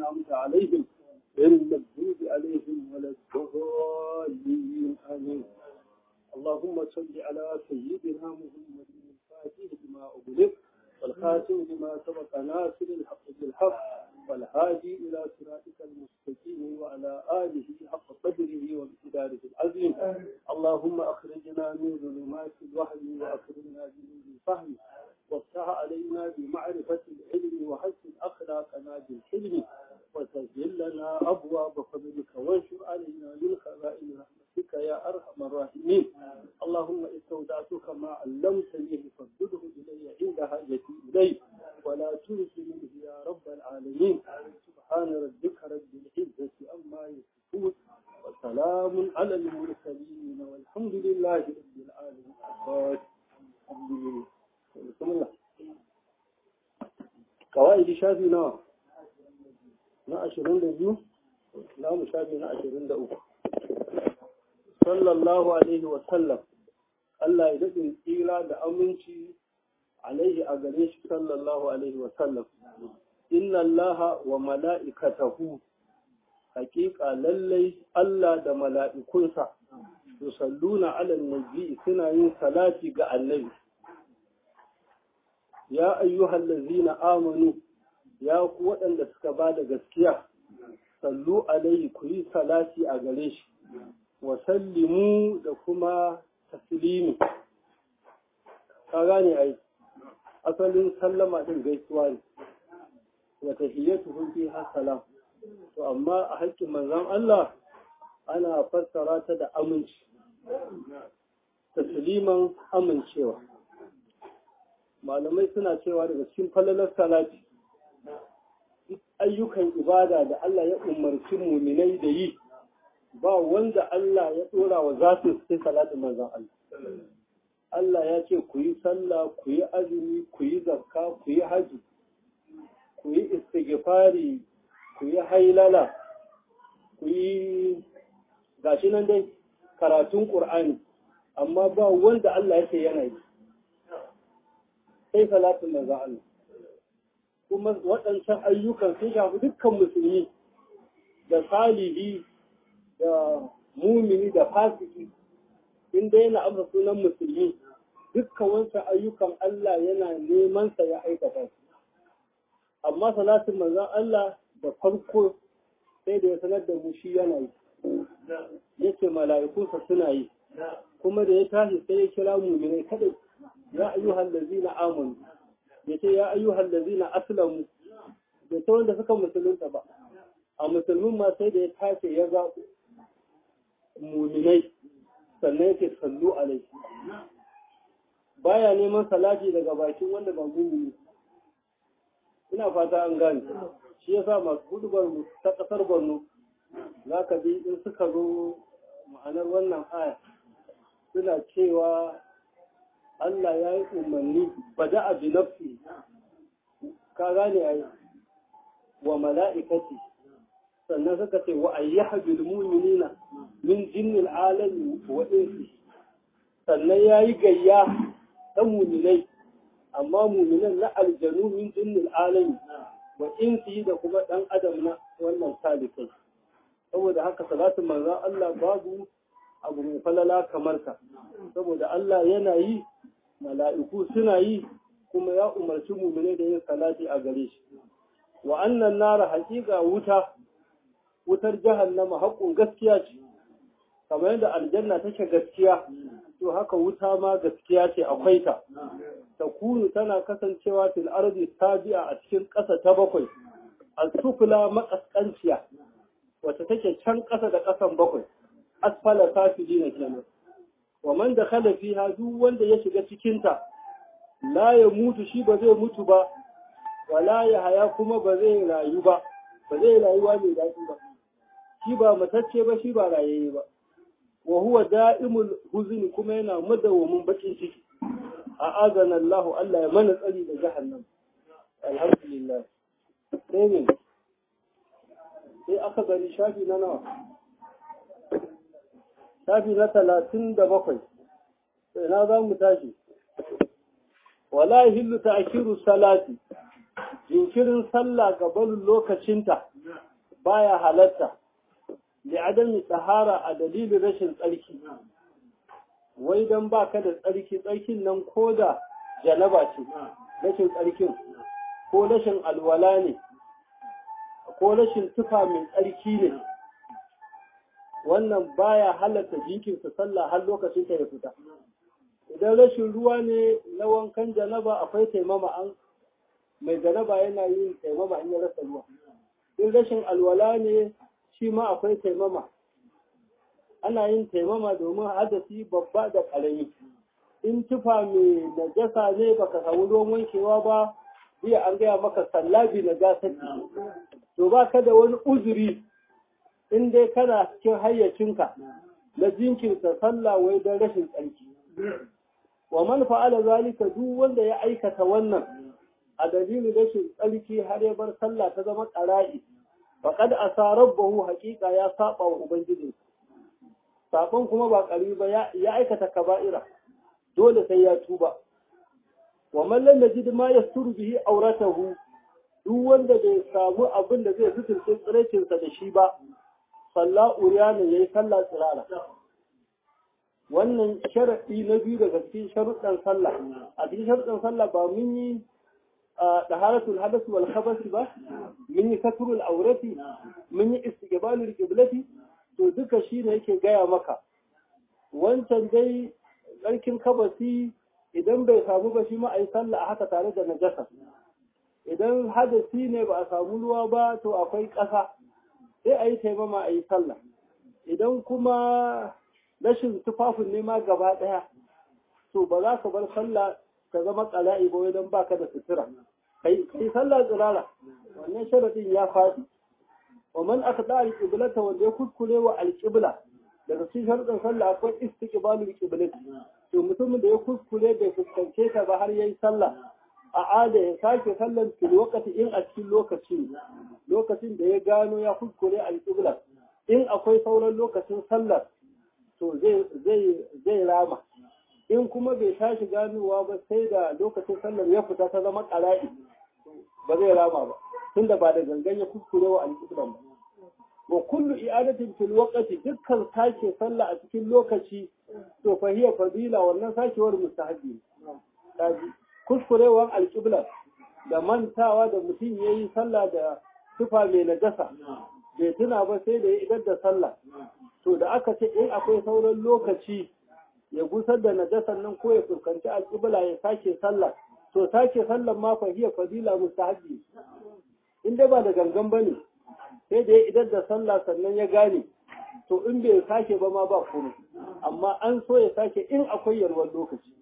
أنعمت عليهم غير المغضوب عليهم ولا الضالين آمين اللهم صل على سيدنا محمد الفاتح لما أغلق والخاتم لما سبق ناصر الحق بالحق والهادي إلى صراطك المستقيم وعلى آله حق قدره وامتداره العظيم اللهم أخرجنا من ظلمات الوهم وأكرمنا بنور الفهم وافتح علينا بمعرفة العلم وحسن أخلاقنا بالحلم وسهل لنا أبواب فضلك وانشر علينا من خزائن رحمتك يا أرحم الراحمين اللهم استودعتك ما علمتني فردده إلي عند حاجتي إليه ولا ترسلنه يا رب العالمين سبحان ربك رب العزة أما يصفون وسلام على المرسلين والحمد لله رب العالمين الحمد لله بسم الله قواعد شافي نوع na ashirin da biyu za mu shafi na ashirin da uku sallallahu alaihi wa sallam Allah ya daɗin tsira da aminci alaihi a gare shi sallallahu alaihi wa sallam inna Allah wa mala'ikatahu haƙiƙa lallai Allah da mala'ikunsa yusalluna ala nabi suna yin salati ga annabi ya ayyuhal ladzina amanu ya ku waɗanda suka ba da gaskiya sallu alaihi ku yi salati a gare shi wa sallimu da kuma taslimi ka gane ai asalin sallama din gaisuwa ne wa tahiyyatu fi salam to amma a haƙƙin manzon Allah ana fassara ta da aminci tasliman amincewa malamai suna cewa daga cikin falalar salati ayyukan ibada da Allah ya umarci muminai da yi ba wanda Allah ya dora wa zatin sai salatin manzon Allah Allah ya ce ku yi sallah ku yi azumi ku yi zakka ku yi haji ku yi istighfari ku yi hailala ku yi gashi nan dai karatun Qur'ani amma ba wanda Allah ya ce yana yi sai salatin manzon Allah kuma waɗancan ayyukan sun shafi dukkan musulmi da salihi da mumini da fasiki in dai yana amsa sunan musulmi dukkan wancan ayyukan Allah yana neman sa ya aikata amma salatin manzon Allah da farko sai da ya sanar da mu shi yana yi yace mala'ikunsa suna yi kuma da ya tashi sai ya kira muminai kadai ya ayyuhal ladzina amanu ya ce ya ayyuhal lazina aslamu bai ta wanda suka musulunta ba a musulmin ma sai da ya tace ya zaɓo muminai sannan yake sallu alai baya neman salati daga bakin wanda ba mumini ina fata an gane shi yasa masu hudubar ta kasar Borno za ka bi in suka zo ma'anar wannan aya suna cewa Allah ya yi umarni bada a binafsi ka gane ai wa mala'ikati sannan suka ce wa ayyaha bil mu'minina min jinnil alami wa insi sannan ya yi gayya ta muminai amma muminan na aljanu min jinnil alami wa insi da kuma dan adam na wannan salikai saboda haka salatin manzon Allah babu abu mai falala kamar ka saboda Allah yana yi mala'iku suna yi kuma ya umarci mumine da yin salati a gare shi wa annan nara haƙiƙa wuta wutar jahannama haƙun gaskiya ce kamar yadda aljanna take gaskiya to haka wuta ma gaskiya ce akwai ta ta kunu tana kasancewa fil ardi tabi'a a cikin ƙasa ta bakwai al-sufla makaskanciya wacce take can ƙasa da ƙasan bakwai asfala safilina kenan wa man da khala fiha duk wanda ya shiga cikinta la ya mutu shi ba zai mutu ba wala ya haya kuma ba zai rayu ba ba zai rayuwa mai daɗi ba shi ba matacce ba shi ba rayayye ba wa huwa da'imul huzni kuma yana madawamin bakin ciki a azana Allah Allah ya mana tsari da jahannam alhamdulillah sai ne sai aka gani shafi na nawa shafi na talatin da bakwai sai na za mu tashi wala hillu ta'khiru salati jinkirin sallah gaban lokacinta baya halatta da adami tsahara a dalilin rashin tsarki wai don ba ka da tsarki tsarkin nan ko da janaba ce rashin tsarkin ko rashin alwala ne ko rashin tufa mai tsarki ne wannan baya halatta jikinsa sallah har lokacin ta ya fita idan rashin ruwa ne na wankan janaba akwai taimama an mai janaba yana yin taimama in ya rasa ruwa in rashin alwala ne shi ma akwai taimama ana yin taimama domin hadasi babba da ƙarami in tufa mai najasa ne baka samu ruwan wankewa ba jiya an gaya maka sallabi na gasar to ba ka da wani uzuri in dai kana cikin hayyacinka na jinkirta sallah wai don rashin tsarki wa man fa'ala zalika duk wanda ya aikata wannan a dalilin rashin tsarki har ya bar sallah ta zama qara'i faqad asa rabbahu haqiqa ya saba wa ubangiji sabon kuma ba ƙari ba ya aikata kaba'ira dole sai ya tuba wa man lam yajid ma yasturu bihi auratahu duk wanda bai samu abin da zai suturce tsirecinsa da shi ba salla uriyana yayi sallah tsirara wannan sharaɗi na biyu daga cikin sharuɗan sallah a cikin sharuɗan sallah ba mun yi taharatul hadath wal khabath ba mun yi katrul aurati mun yi istiqbalul qiblati to duka shine yake gaya maka wancan dai tsarkin kabasi idan bai samu ba shi ma a yi sallah a haka tare da najasa idan hadasi ne ba a samu ruwa ba to akwai ƙasa sai a yi taimama a yi sallah idan kuma rashin tufafin ne ma gaba ɗaya to ba za ka bar sallah ka zama ƙala'i ba idan baka da sutura kai kai sallah tsirara wannan sharadin ya faɗi wa man aka al-qiblata wanda ya kuskure wa al-qibla daga cikin sharuɗin sallah akwai istiqbalul qiblati to mutumin da ya kuskure bai fuskance ta ba har yayi sallah a ada ya sake sallan fil waqti in a cikin lokaci lokacin da ya gano ya kuskure al-qibla in akwai sauran lokacin sallar to zai zai zai rama in kuma bai tashi ganowa ba sai da lokacin sallar ya fita ta zama qara'i ba zai rama ba tunda ba da gangan ya kuskure wa al-qibla ba wa kullu i'adatin fil waqti dukkan sake sallah a cikin lokaci to fa hiya fadila wannan sakewar mustahabi kaji kuskurewar alqibla da mantawa da mutum yayi sallah da tufa mai najasa bai tuna ba sai da ya idar da sallah to da aka ce in akwai sauran lokaci ya gusar da najasan nan ko ya fuskanci alqibla ya sake sallah to sake sallan ma fa hiya fadila mustahabi in dai ba da gangan bane sai da ya idar da sallah sannan ya gane to in bai sake ba ma ba komai amma an so ya sake in akwai yarwar lokaci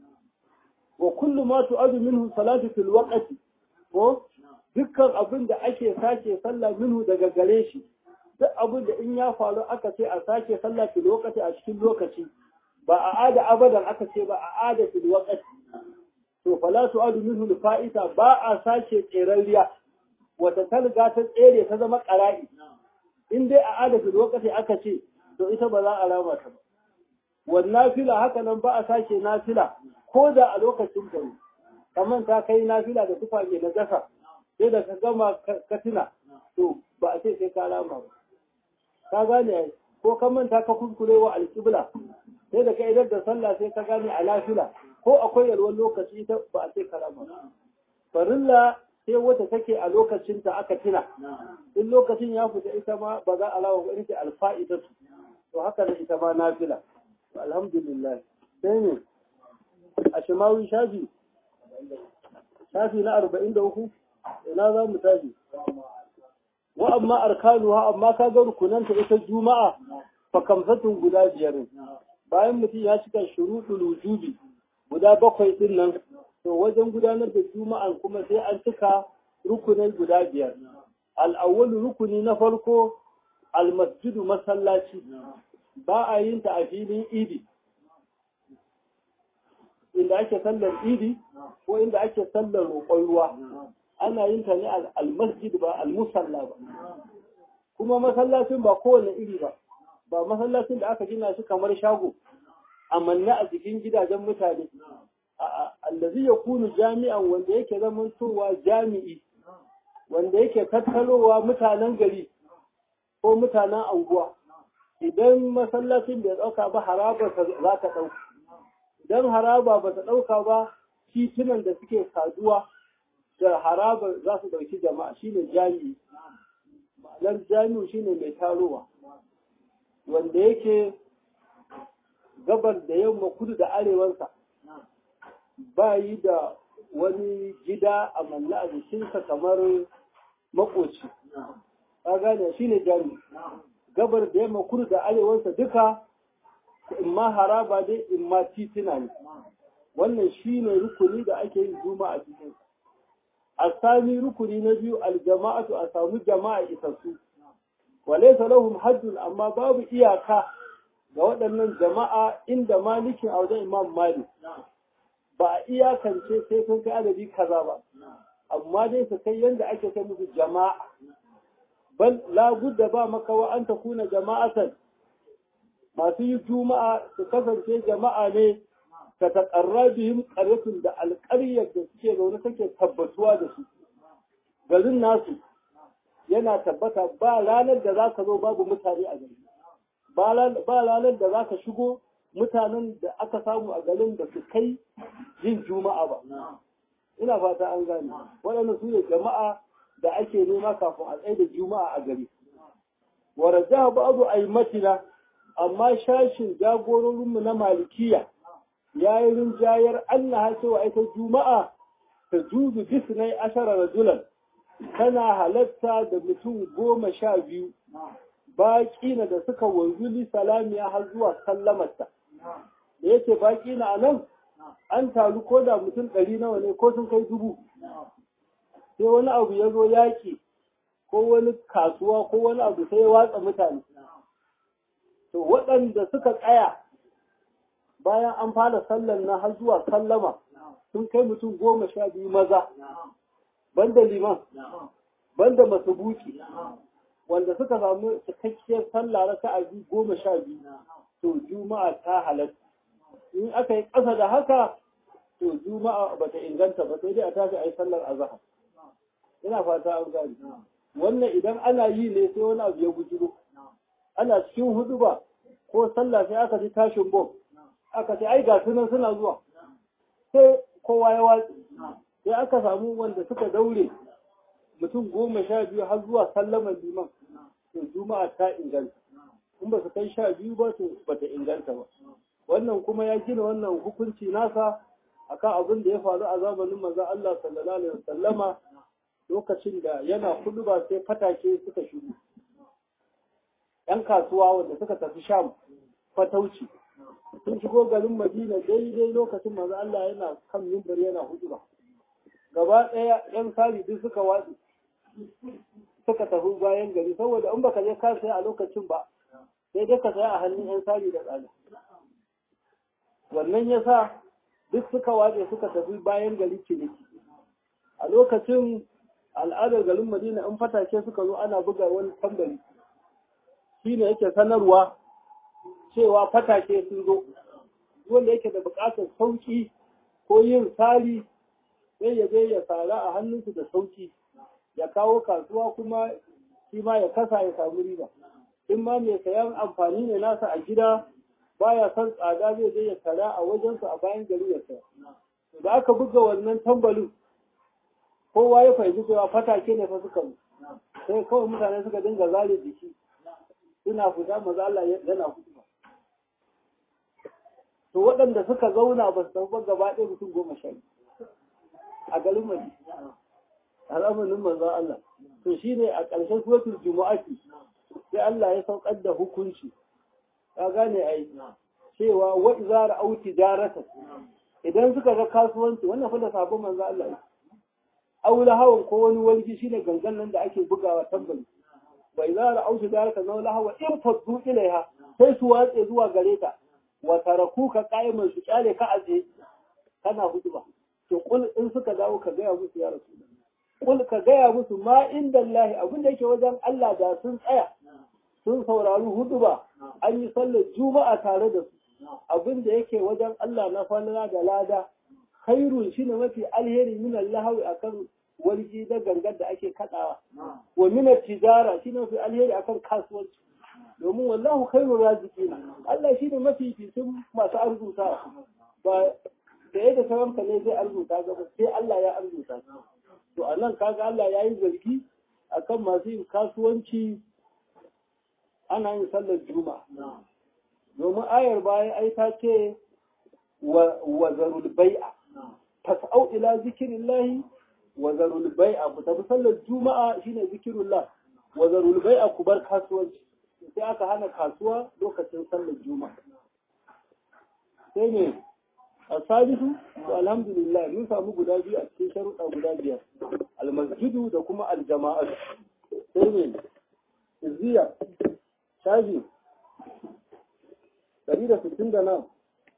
wa kullu ma tu'adu minhu salatu fil waqti ko dukkan abin da ake sake sallah minhu daga gare shi duk abin da in ya faru aka ce a sake sallah fil waqti a cikin lokaci ba a ada abadan aka ce ba a ada fil waqti to fala tu'adu minhu fa'ita ba a sake tserariya wata ta riga ta tsere ta zama ƙara'i in dai a adafin lokaci aka ce to ita ba za a rama ta ba wannan fila haka nan ba a sake nafila ko da a lokacin da ne kamar ta kai nafila da tufa ke na gasa sai da ka gama ka tuna to ba a ce sai ka rama ba ka gane ko ka manta ka kuskure wa alƙibla sai da ka idar da sallah sai ka gane a nafila ko akwai yalwar lokaci ita ba a ce ka rama ba farilla sai wata take a lokacinta aka tuna in lokacin ya fita ita ma ba za a lawa ba ita alfa'ida su to haka da ita ma nafila alhamdulillah sai ne a shimawi shafi shafi na arba'in da uku ina za mu tashi wa amma arkanu ha amma ka ga rukunanta ita juma'a fa kamsatun guda biyar bayan mutum ya cika shuruɗul wujubi guda bakwai din nan to wajen gudanar da juma'an kuma sai an cika rukunai guda biyar al'awwalu rukuni na farko almasjidu masallaci ba a yin ta a filin idi inda ake sallar idi ko inda ake sallar roƙon ruwa ana yin ta ne almasjid ba almusalla ba kuma masallacin ba kowane iri ba ba masallacin da aka gina shi kamar shago amanna a jikin gidajen mutane allazi ya kunu jami'an wanda yake zamantowa jami'i wanda yake tattalowa mutanen gari ko mutanen anguwa idan masallacin bai ɗauka ba haraba za ta ɗauka idan haraba ba ta ɗauka ba titunan da suke saduwa da haraba za su ɗauki jama'a shine jami'i ma'anar jami'u shine mai tarowa wanda yake gabar da yamma kudu da arewansa ba yi da wani gida a manna a jikinsa kamar makoci ka gane shine jami'i gabar da yamma kudu da arewansa duka in ma haraba dai in ma titina ne wannan shine rukuni da ake yin juma'a cikin a sami rukuni na biyu aljama'atu a samu jama'a isassu walaysa lahum haddun amma babu iyaka ga waɗannan jama'a inda malikin a wajen imam malik ba a iyakance sai sun kai adadi kaza ba amma dai su kai yadda ake kai musu jama'a bal la budda ba makawa an ta kuna jama'atan masu yi juma'a su kasance jama'a ne ta taƙarra bihim ƙaryatun da alƙaryar da suke zaune take tabbatuwa da su garin nasu yana tabbata ba ranar da za ka zo babu mutane a gari ba ranar da za ka shigo mutanen da aka samu a garin da su kai yin juma'a ba ina fata an gane waɗannan su ne jama'a da ake nema kafin a tsaye da juma'a a gari wa rajaha ba'du aimatina amma shashin jagororinmu na malikiya ya yi rinjayar Allah cewa ita juma'a ta juzu bisnai ashara rajulan tana halatta da mutum goma sha biyu baƙi na da suka wanzu li salamiya har zuwa sallamarta da yake baƙi na nan an taru ko da mutum ɗari nawa ne ko sun kai dubu sai wani abu ya zo yaƙi ko wani kasuwa ko wani abu sai ya watsa mutane to waɗanda suka tsaya bayan an fara sallan na har zuwa sallama sun kai mutum goma sha biyu maza banda liman banda masubuki wanda suka samu cikakkiyar sallah raka a biyu goma sha biyu to juma'a ta halatta in aka yi ƙasa da haka to juma'a bata inganta ba sai dai a tashi a yi sallar azahar ina fata an gani wannan idan ana yi ne sai wani abu ya gujiro ana cikin hudu ba ko sallah sai aka ji tashin bom aka ce ai ga sunan suna zuwa sai kowa ya watsi sai aka samu wanda suka daure mutum goma sha biyu har zuwa sallaman liman to juma'a ta inganta in ba su kai sha biyu ba to ba ta inganta ba wannan kuma ya gina wannan hukunci nasa akan abin da ya faru a zamanin manzon Allah sallallahu alaihi wasallama lokacin da yana kudu ba sai fatake suka shigo ‘yan kasuwa wanda suka tafi sham fatauci sun shigo garin madina daidai lokacin manzo Allah yana kan mimbar yana hudu ba gaba ɗaya ‘yan sari duk suka watsi suka tafi bayan gari saboda in baka je ka saya a lokacin ba sai dai ka saya a hannun ‘yan sari da tsada wannan ya sa duk suka watse suka tafi bayan gari ciniki a lokacin al'adar garin madina in fatake suka zo ana buga wani tambari shi ne yake sanarwa cewa fatake sun zo wanda yake da buƙatar sauki ko yin sari sai ya je ya sara a hannunsu da sauki ya kawo kasuwa kuma shi ma ya kasa ya samu riba in ma mai sayan amfani ne nasa a gida baya son tsada zai je ya sara a wajensu a bayan gari ya saya da aka buga wannan tambalin kowa ya fahimci cewa fatake ne fa suka sai kawai mutane suka dinga zare jiki suna fita maza Allah yana hutuba to waɗanda suka zauna ba su tafi gaba ɗaya mutum goma sha a garin Madi a zamanin manzo Allah to shine a ƙarshen suratul jumu'ati sai Allah ya saukar da hukunci ka gane ai cewa wa idza ra'aw tijaratan idan suka ga kasuwanci wannan fa da sabon manzo Allah aula hawan ko wani walgi shine gangan nan da ake bugawa tambari wa idza ra'aw tijaratan aw lahawa in faddu ilaiha sai su watse zuwa gare ta wa tarakuka qa'iman su kyale ka aje kana hutuba to kul in suka dawo ka gaya musu ya rasu kul ka gaya musu ma inda Allah abin da yake wajen Allah da sun tsaya sun saurari hutuba an yi sallar juma'a tare da su abin da yake wajen Allah na falala da lada khairun shine mafi alheri min Allah akan walgi da gangar da ake kaɗawa wa mina tijara shi ne mafi alheri akan kasuwanci domin wallahu khairu raziqina Allah shine mafi fitin masu arzuta ba da yadda sauranka ne zai arzuta gaba sai Allah ya arzuta to a nan kaga Allah ya yi zargi akan masu yin kasuwanci ana yin sallar juma'a domin ayar baya ai ta ce wa zarul bai'a fas'au ila zikrillahi wa zarul bai'a ku tafi sallar juma'a shine zikrullah wa zarul bai'a ku bar kasuwanci sai aka hana kasuwa lokacin sallar juma'a sai ne a salisu to alhamdulillah mun samu guda biyu a cikin sharuɗa guda biyar almasjidu da kuma aljama'a sai ne izziya shaji ɗari da sittin da nan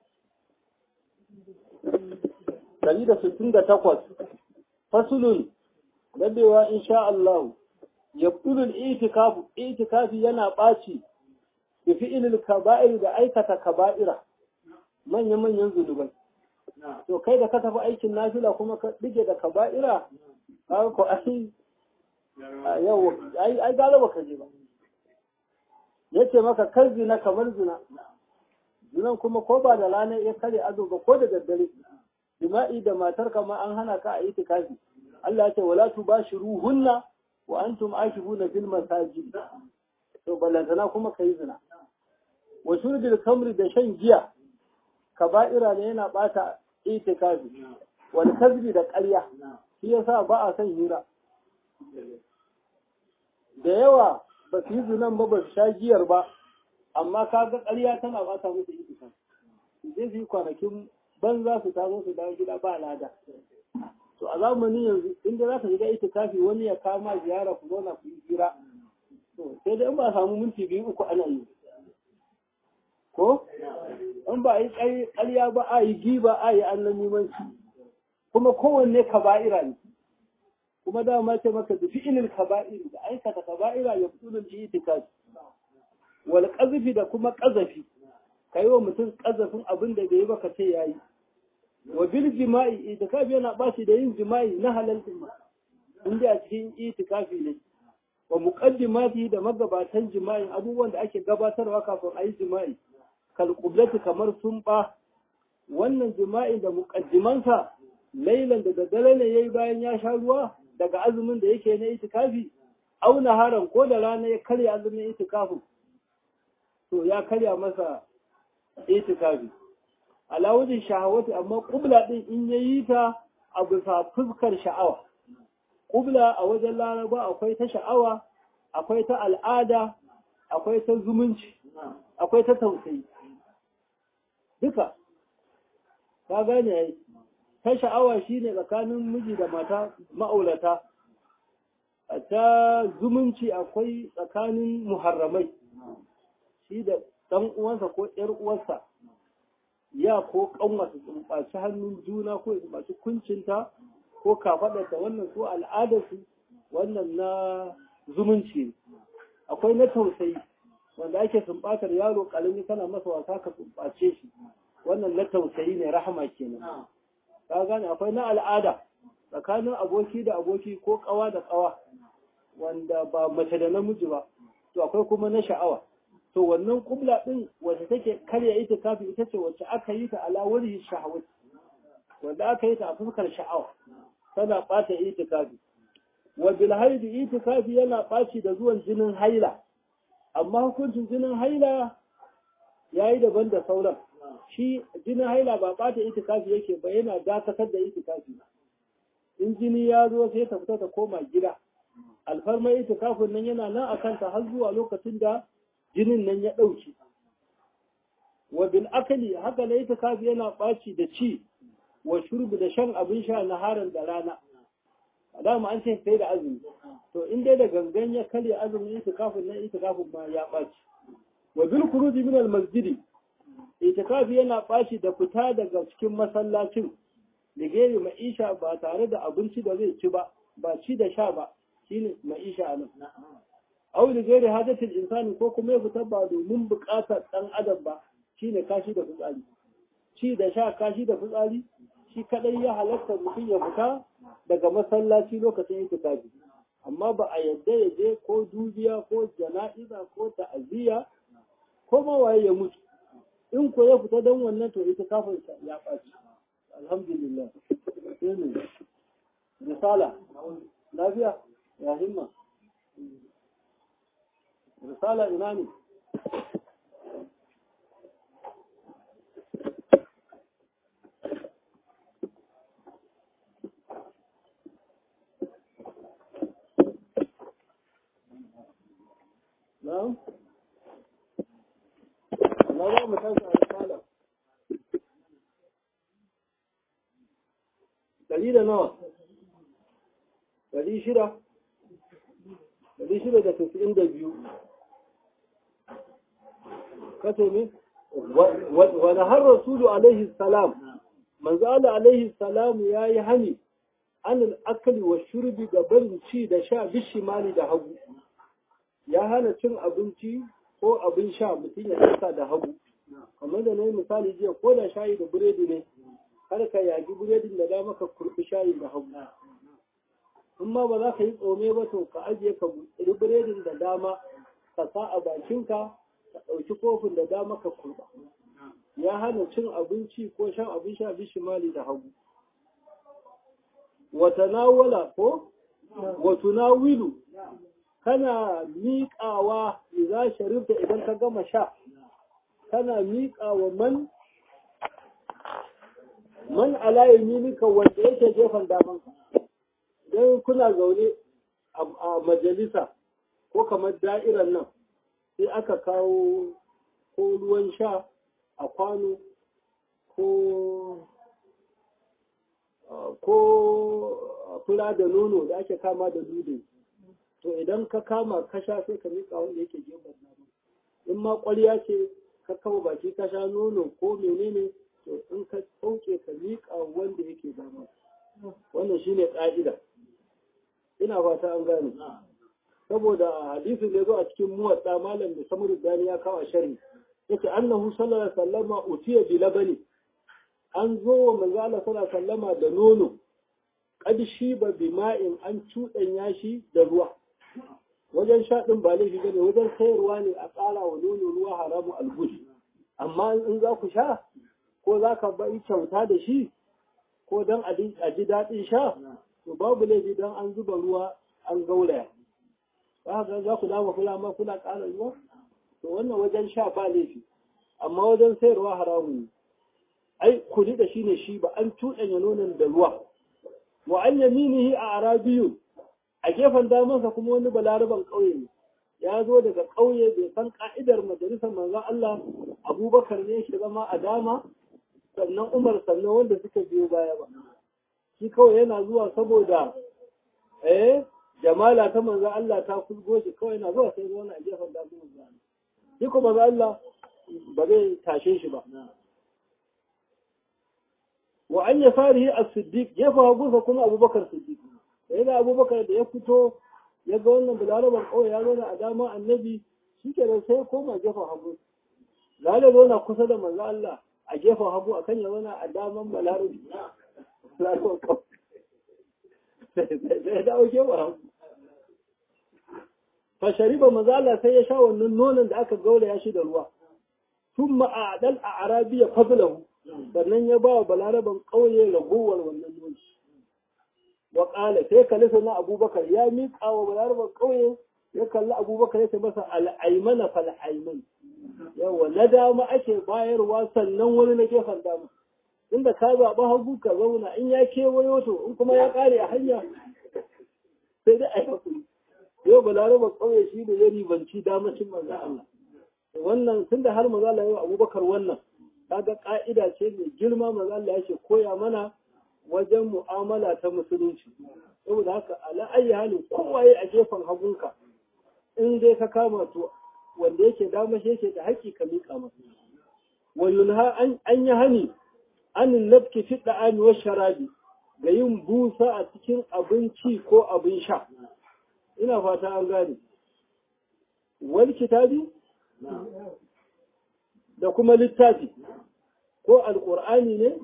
ɗari da sittin da takwas fasulun dadewa insha Allah yabtulul itikafu itikafi yana ɓaci bi fi'ilil kaba'ir da aikata kaba'ira manya manyan zunubai to kai da ka tafi aikin nafila kuma ka dige da kaba'ira ka ko ai yau ai ai galaba ka je ba yace maka kar zina kamar zina zinan kuma ko ba da rana ya kare azo ba ko da daddare jima'i da matar ma an hana ka a itikafi Allah ya ce wala tubashiruhunna wa antum akifuna fil masajid to balantana kuma kai zina wa shurbil kamri da shan giya kaba'ira ne yana bata itikafi wal kazbi da ƙarya shi yasa ba a son hira da yawa ba su yi zinan ba ba su sha giyar ba amma kaga ƙarya tana bata musu itikafi zai su yi kwanakin banza su tazo su dawo gida ba lada to a zamanin yanzu inda za ka shiga itikafi wani ya kama ziyara ku zauna ku yi hira to sai dai in ba samu minti biyu uku ana yi ko in ba a yi ƙarya ba a yi giba a yi annan nimanci kuma kowanne kaba'ira ne kuma dama ce maka da fi'ilin kaba'iri da aikata kaba'ira ya fito da itikafi wal qazafi da kuma qazafi kai wa mutum qazafin abin da bai ba ka ce yayi wa bil jima'i itikafi yana bashi da yin jima'i na halal din inda a cikin itikafi ne wa muqaddimati da magabatan jima'i abubuwan da ake gabatarwa kafin a yi jima'i kal qiblati kamar sun ba wannan jima'i da muqaddimansa lailan da daddare ne yayi bayan ya sha ruwa daga azumin da yake na itikafi au naharan ko da rana ya karya azumin itikafin to ya karya masa itikafi ala wajen shahawati amma kubla din in yayi ta a bisa fuskar sha'awa kubla a wajen laraba akwai ta sha'awa akwai ta al'ada akwai ta zumunci akwai ta tausayi duka ka gane yayi ta sha'awa shine tsakanin miji da mata ma'aurata ta zumunci akwai tsakanin muharramai shi da ɗan uwansa ko ‘yar uwarsa ya ko kanwa su tsumbaci hannun juna ko masu kuncinta ko kafaɗarta wannan su al'adarsu wannan na zumunci akwai na tausayi wanda ake sumbatar yaro ƙarami kana masa wasa ka sumbace shi wannan na tausayi ne rahama kenan ka gane akwai na al'ada tsakanin aboki da aboki ko ƙawa da ƙawa wanda ba mace da namiji ba to akwai kuma na sha'awa to wannan kubla din wacce take karya ita kafi ita ce wacce aka yi ta ala wani shahawat wanda aka yi ta a fuskar sha'awa tana bata itikafi wa bil haidi itikafi yana baci da zuwan jinin haila amma hukuncin jinin haila yayi daban da sauran shi jinin haila ba bata itikafi yake ba yana dakatar da itikafi in jini ya zo sai ta fita ta koma gida alfarmar itikafin nan yana nan a kanta har zuwa lokacin da jinin nan ya ɗauki. Wa bil akali haka na itikafi yana ɓaci da ci wa shurbi da shan abin sha na harin da rana. A dama an ce sai da azumi. To in dai da gangan ya karya azumin itikafin nan itikafin ma ya ɓaci. Wa bil kuruji min al masjidi itikafi yana ɓaci da fita daga cikin masallacin da gere ma'isha ba tare da abinci da zai ci ba ba ci da sha ba shine ma'isha a nan. aw li ghairi hajatil insani ko kuma ya fita ba domin buƙatar ɗan adam ba shine kashi da fitsari ci da sha kashi da fitsari shi kadai ya halatta mutum ya fita daga masallaci lokacin itikafi amma ba a yadda ya je ko dubiya ko jana'iza ko ta'aziyya ko ma waye ya mutu in ko ya fita don wannan to itikafin ya ɓaci alhamdulillah sai ne risala lafiya ya himma risala ina ne نعم لا لا متاسع الرسالة دليل نوع دليل شرع دليل شرع ده تسعين دبيو كتمي ونهى الرسول عليه السلام من قال عليه السلام يا يهني عن الأكل والشرب قبل شي ده شاء بالشمال ده هبو ya hana cin abinci ko abin sha mutum ya ɗauka da hagu kamar da na yi misali jiya ko da shayi da biredi ne har ka yagi biredin da dama ka kurɓi shayi da hagu in ma ba za ka yi tsome ba to ka ajiye ka buɗe biredin da dama ka sa a bakinka ka ɗauki kofin da dama ka kurɓa ya hana cin abinci ko shan abin sha bishimali da hagu wata nawala ko wata wilu kana miƙawa za sharifta idan ka gama sha kana miƙawa man man ala yaminika wanda yake gefen daman idan kuna zaune a majalisa ko kamar da'irar nan sai aka kawo ko ruwan sha a kwano ko ko fura da nono da ake kama da dudin to idan ka kama ka sha sai ka miƙa wanda yake gefen dama in ma ƙwarya ce ka kama baki ka sha nono ko menene to in ka ɗauke ka miƙa wanda yake dama wannan shine ƙa'ida ina fata an gane saboda hadisin da zo a cikin muwatta malam da samuru dani ya kawo shari yace annahu sallallahu alaihi wasallama utiya bi labani an zo wa manzo Allah sallallahu alaihi wasallama da nono qad shiba bima'in an cuɗanya shi da ruwa wajen sha ɗin ba laifi bane wajen sayarwa ne a ƙara wa nono ruwa haramu algush amma in za ku sha ko za ka bai kyauta da shi ko don a ji daɗin sha to babu laifi don an zuba ruwa an gauraya za ka za ku dama kula ma kuna ƙara ruwa to wannan wajen sha ba laifi amma wajen sayarwa haramu ne ai kuli da shi ne shi ba an cuɗanya nonon da ruwa wa an yaminihi a arabiyun a gefen damansa kuma wani balaraban ƙauye ne ya zo daga ƙauye bai san ka'idar majalisar manzon Allah abubakar ne shi zama a dama sannan umar sannan wanda suka biyo baya ba shi kawai yana zuwa saboda eh jamala ta manzon Allah ta kulgo shi kawai yana zuwa sai zauna a gefen daman manzon Allah shi kuma manzon Allah ba zai tashe shi ba wa an yasarihi as-siddiq gefen hagunsa kuma abubakar siddiq sai da abubakar da ya fito ya ga wannan bilalaban kawai ya zo a dama annabi shi ke da sai koma gefen hagu lalai zo na kusa da manzo Allah a gefen hagu akan ya zauna a daman balarabi bilalaban kawai sai dawo gefen hagu fa shariba manzo Allah sai ya sha wannan nonon da aka gauraya shi da ruwa thumma a'dal a arabiya fadlahu sannan ya ba wa balaraban ƙauye ragowar wannan nono wa ƙala sai kalli na abubakar ya miƙa wa balarabar ƙauye ya kalli abubakar ya ce masa al'aimana fal'aiman yawa na dama ake bayarwa sannan wani na gefen dama inda ka zaɓi hagu ka zauna in ya kewayo to in kuma ya ƙare a hanya sai dai a yi hakuri yau balarabar ƙauye shi ne ya ribanci damacin manzo Allah wannan tunda har manzo Allah yau abubakar wannan kaga ƙa'ida ce mai girma manzo Allah yake koya mana wajen mu'amala ta musulunci saboda haka ala ayi halin kowaye a gefen hagunka in dai ka kama to wanda yake dama shi yake da haƙƙi ka miƙa masa wa yunha an yi hani an nafki fi da'ami wa sharabi ga yin busa a cikin abinci ko abin sha ina fata an gane wal kitabi da kuma littafi ko alƙur'ani ne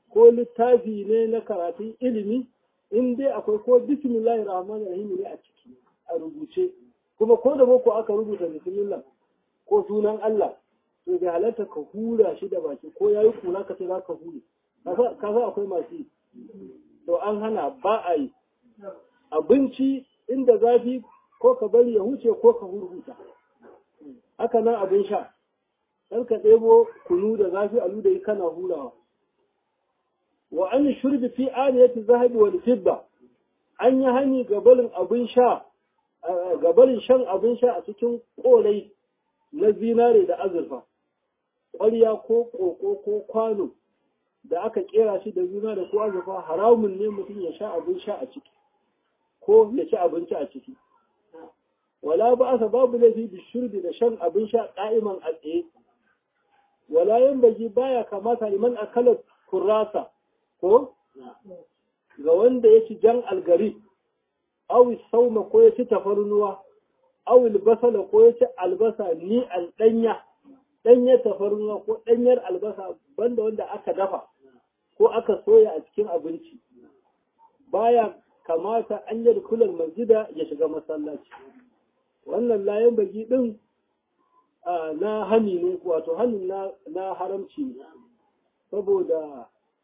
ko littafi ne na karatun ilimi in dai akwai ko bismillahir rahmanir rahim ne a ciki a rubuce kuma ko da boko aka rubuta bismillah ko sunan Allah to bai halatta ka hura shi da baki ko yayi kura ka ce za ka hure ka sa akwai masu yi to an hana ba a yi abinci inda zafi ko ka bari ya huce ko ka hurhuta haka nan abin sha dan ka ɗebo kunu da zafi a da yi kana hurawa wa an shurbi fi aniyati zahabi wal fidda an yi hani gabalin abin sha gabalin shan abin sha a cikin kolai na zinare da azurfa ƙwarya ko ƙoƙo ko kwano da aka kera shi da zinare ko azurfa haramun ne mutum ya sha abin sha a ciki ko ya ci abinci a ciki wala ba asa babu laifi da shurbi da shan abin sha ƙa'iman a tsaye wala yan baji baya kamata liman akala kurrasa ko ga wanda ya ci jan algari awi sauma ko ya ci tafarnuwa awi basala ko ya ci albasa ni al danya danya tafarnuwa ko danyar albasa banda wanda aka dafa ko aka soya a cikin abinci baya kamata an yi kulan masjida ya shiga masallaci wannan layan baki din na hani ne wato hanin na haramci ne saboda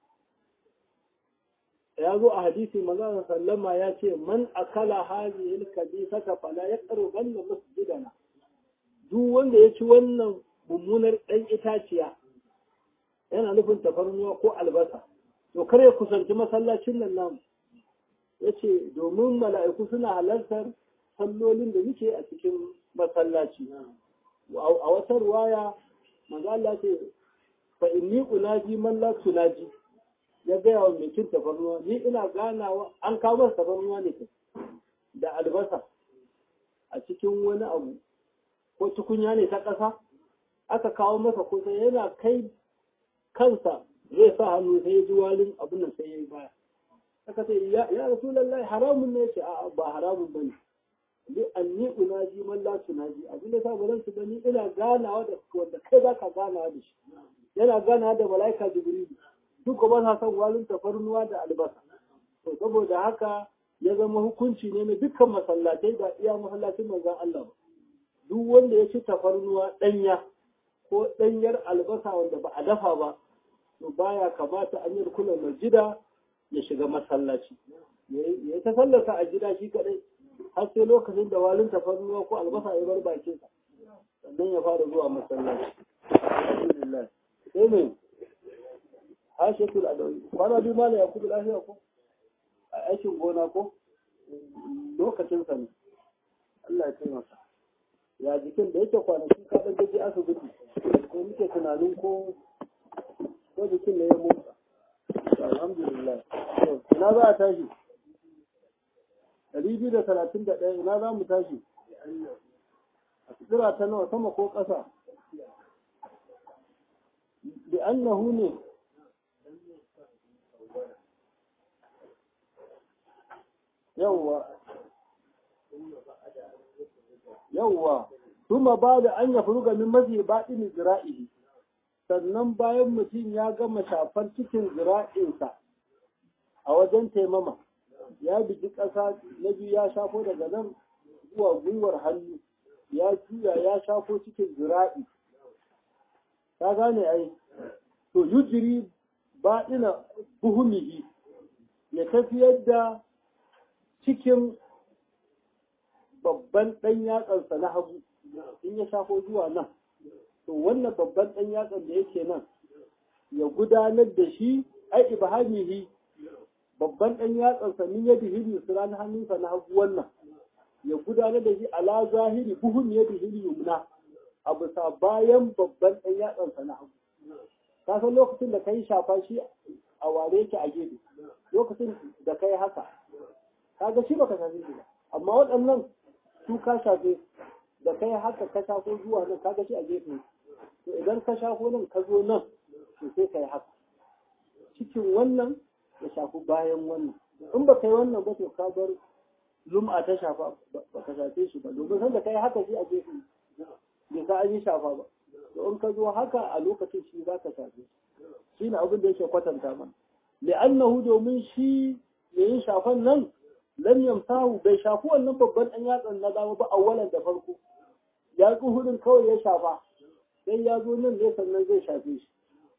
ya zo a hadisi manzon sallama ya ce man akala hadhihi al-kabisata fala yaqrubanna masjidana duk wanda ya ci wannan mummunar dan itaciya yana nufin tafarnuwa ko albasa to kar ya kusanci masallacin nan namu yace domin mala'iku suna halartar sallolin da muke a cikin masallaci a wata ruwaya manzo Allah ce fa inni unaji man la tunaji ya gaya wa mai cin tafarnuwa ni ina ganawa an kawo masa tafarnuwa ne da albasa a cikin wani abu ko tukunya ne ta ƙasa aka kawo masa kusa yana kai kansa zai sa hannu sai ya ji walin abin nan sai ya yi baya aka ce ya rasulullahi haramun ne ce a ba haramun bane li anni unaji man la tunaji abin da sa ba zan bani ina ganawa da wanda kai baka ganawa da shi yana ganawa da malaika jibril duk ba sa son walin tafarnuwa da albasa to saboda haka ya zama hukunci ne na dukkan masallatai da iya masallacin manzon Allah ba duk wanda ya ci tafarnuwa danya ko danyar albasa wanda ba a dafa ba to baya kamata an yi kula masjida ya shiga masallaci ya ta sallata a gida shi kadai har sai lokacin da walin tafarnuwa ko albasa ya bar bakinsa sannan ya fara zuwa masallaci alhamdulillah sai mai hashetul adawi kwana biyu mana ya kudu lafiya ko a aikin gona ko lokacin sa ne Allah ya taimaka ya jikin da yake kwanaki ka dan gaji asibiti ko muke tunanin ko ko jikin ne ya motsa alhamdulillah ina za a tashi ɗari biyu da talatin da ɗaya ina za mu tashi a tsira ta nawa sama ko ƙasa bi annahu ne yawwa yawwa kuma ba da an ya furuga min mazi baɗin zira'ihi sannan bayan mutum ya gama shafar cikin zira'insa a wajen taimama ya bigi ƙasa na biyu ya shafo daga nan zuwa gwiwar hannu ya juya ya shafo cikin zira'i ta gane ai to yujiri baɗina buhumihi ya tafiyar da cikin babban ɗan yatsansa na hagu in ya shafo zuwa nan to wannan babban ɗan yatsan da yake nan ya gudanar da shi ai ibhamihi babban ɗan yatsansa min ya bihiri su ran hannunsa na hagu wannan ya gudanar da shi ala zahiri buhun ya bihiri yumna a bisa bayan babban ɗan yatsansa na hagu ka san lokacin da ka yi shafa shi a ware yake a gefe lokacin da ka yi haka kaga shi baka shafe shi ba amma waɗannan su ka shafe da kai haka ka shafo zuwa nan kaga shi a gefe to idan ka shafo nan ka zo nan to sai ka yi haka cikin wannan ya shafi bayan wannan in ba kai wannan ba to ka bar lum'a ta shafa ba ka shafe shi ba domin sanda kai haka shi a gefe bai sa an yi shafa ba to in ka zo haka a lokacin shi za ka shafe shi ne abin da yake kwatanta mana li'annahu domin shi yayin shafan nan lam yamsahu bai shafi wannan babban ɗan yatsan na dama ba awwalan da farko ya hudun kawai ya shafa sai ya zo nan ne sannan zai shafe shi